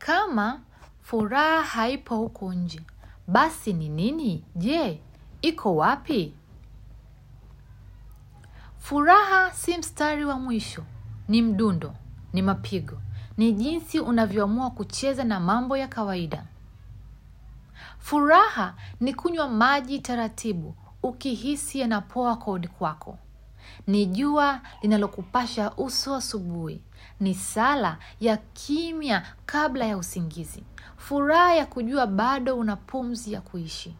kama furaha haipo huko nje basi ni nini je iko wapi furaha si mstari wa mwisho ni mdundo ni mapigo ni jinsi unavyoamua kucheza na mambo ya kawaida furaha ni kunywa maji taratibu ukihisi yanapoa kodi kwako ni jua linalokupasha uso asubuhi ni sala ya kimya kabla ya usingizi furaha ya kujua bado una pumzi ya kuishi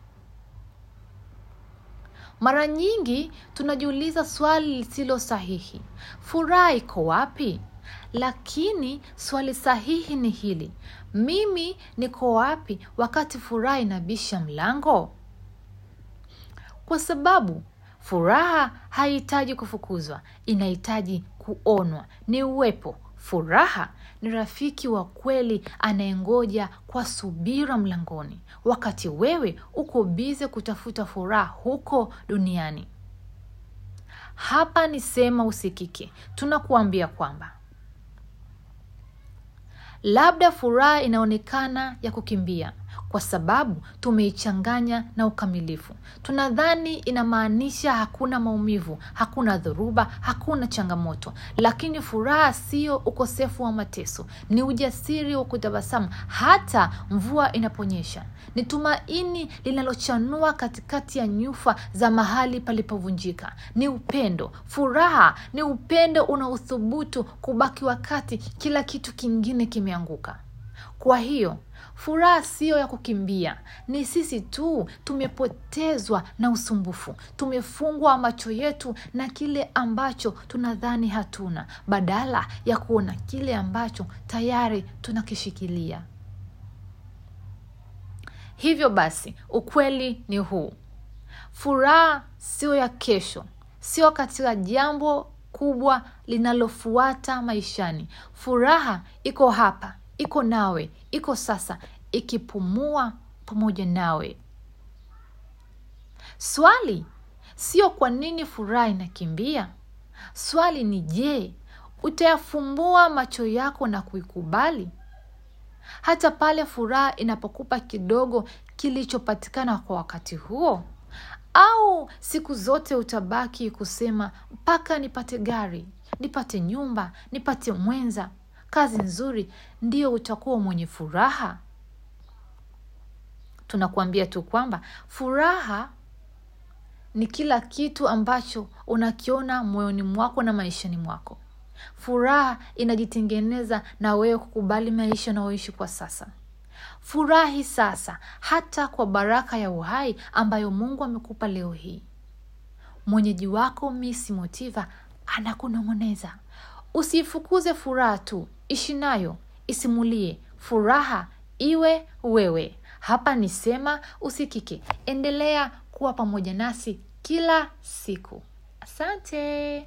mara nyingi tunajiuliza swali lisilo sahihi furaha iko wapi lakini swali sahihi ni hili mimi niko wapi wakati furaha inabisha mlango kwa sababu furaha haihitaji kufukuzwa inahitaji kuonwa ni uwepo furaha ni rafiki wa kweli anayengoja kwa subira mlangoni wakati wewe uko bize kutafuta furaha huko duniani hapa ni sema usikike tunakuambia kwamba labda furaha inaonekana ya kukimbia kwa sababu tumeichanganya na ukamilifu tunadhani inamaanisha hakuna maumivu hakuna dhoruba hakuna changamoto lakini furaha sio ukosefu wa mateso ni ujasiri wa kutabasamu hata mvua inaponyesha ni tumaini linalochanua katikati ya nyufa za mahali palipovunjika ni upendo furaha ni upendo unaothubutu kubaki wakati kila kitu kingine kimeanguka kwa hiyo furaha siyo ya kukimbia ni sisi tu tumepotezwa na usumbufu tumefungwa macho yetu na kile ambacho tunadhani hatuna badala ya kuona kile ambacho tayari tunakishikilia hivyo basi ukweli ni huu furaha sio ya kesho sio katika jambo kubwa linalofuata maishani furaha iko hapa iko nawe iko sasa ikipumua pamoja nawe swali sio kwa nini furaha inakimbia swali ni je utayafumbua macho yako na kuikubali hata pale furaha inapokupa kidogo kilichopatikana kwa wakati huo au siku zote utabaki kusema mpaka nipate gari nipate nyumba nipate mwenza kazi nzuri ndio utakuwa mwenye furaha tunakuambia tu kwamba furaha ni kila kitu ambacho unakiona moyoni mwako na maishani mwako furaha inajitengeneza na wewe kukubali maisha unayoishi kwa sasa furahi sasa hata kwa baraka ya uhai ambayo mungu amekupa leo hii mwenyeji wako misi motiva anakunong'oneza usiifukuze furaha tu ishi nayo isimulie furaha iwe wewe hapa ni sema usikike endelea kuwa pamoja nasi kila siku asante